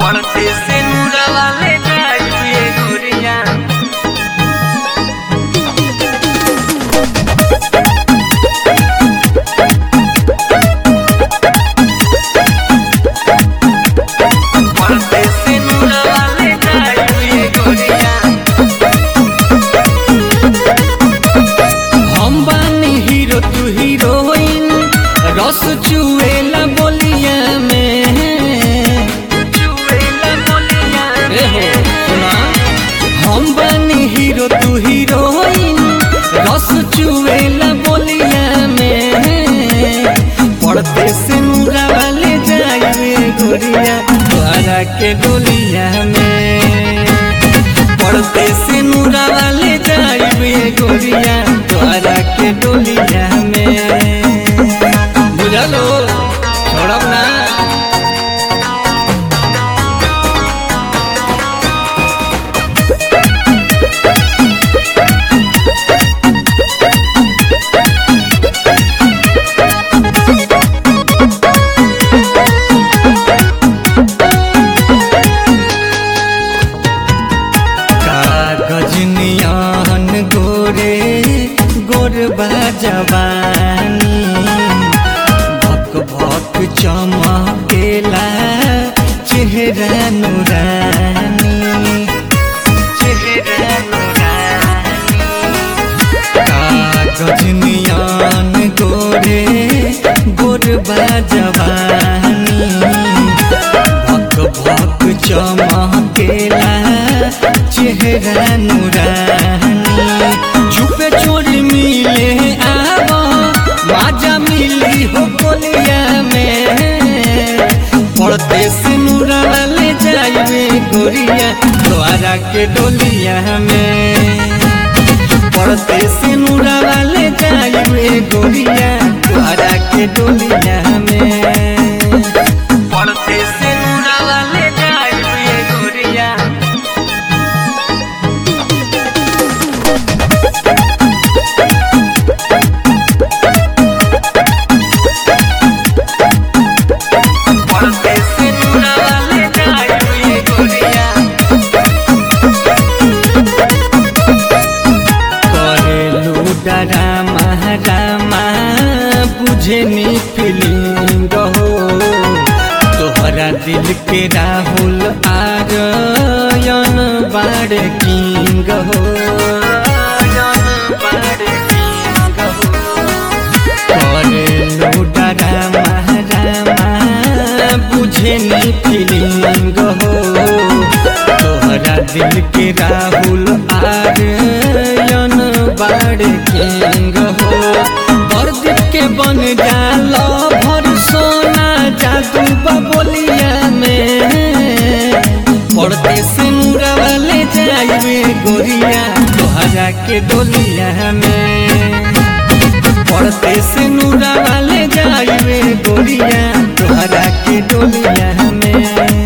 पड़ते से नूरा वाले जाइए गोरिया पड़ते से नूरा वाले जाइए गोरिया हम बानी हीरो तू हीरोइन रस चुएला बोलिया में चुएला बोलिया ए हो सुना हम बानी हीरो तू हीरोइन रस चुएला बोलिया में पड़ते से मुरा वाले जाए गोरिया द्वारा के डोलिया में पड़ते से मुरा वाले जाए गोरिया द्वारा के डोलिया में बुझलो छोड़ब ना कागज नियन गोरे गोरबा जवानी भक भक चमकेला चेहरा नुरानी चेहरा नुरानी कागज नियन गोरे गोरबा जवानी भक भक चमकेला चेहरा नुरानी छुपे चोरी मिले आब बाजा मिली हो बोलिया में पड़ते से नूरा वाले जाइए गोरिया द्वारा के डोलिया में पड़ते से नूरा वाले जाइए गोरिया द्वारा के डोलिया में पड़ते से नूरा वाले जाइए गोरिया पड़ते से नूरा वाले जाइए गोरिया करेलू डरामा रामा बुझे नी फीलिंग हो तोहरा दिल के राहुल आरयन बाड़ किंग हो करेलू डरामा रामा बुझे नी फीलिंग हो तोहरा दिल के राहुल आर्यन बाड़ किंग हो बरदीप के बन जाल भर सोना जादू बबोलिया में पड़ते से नूरा वाले जाइए गोरिया तोहरा के डोलिया में पड़ते से नूरा वाले जाइए गोरिया तोहरा के डोलिया में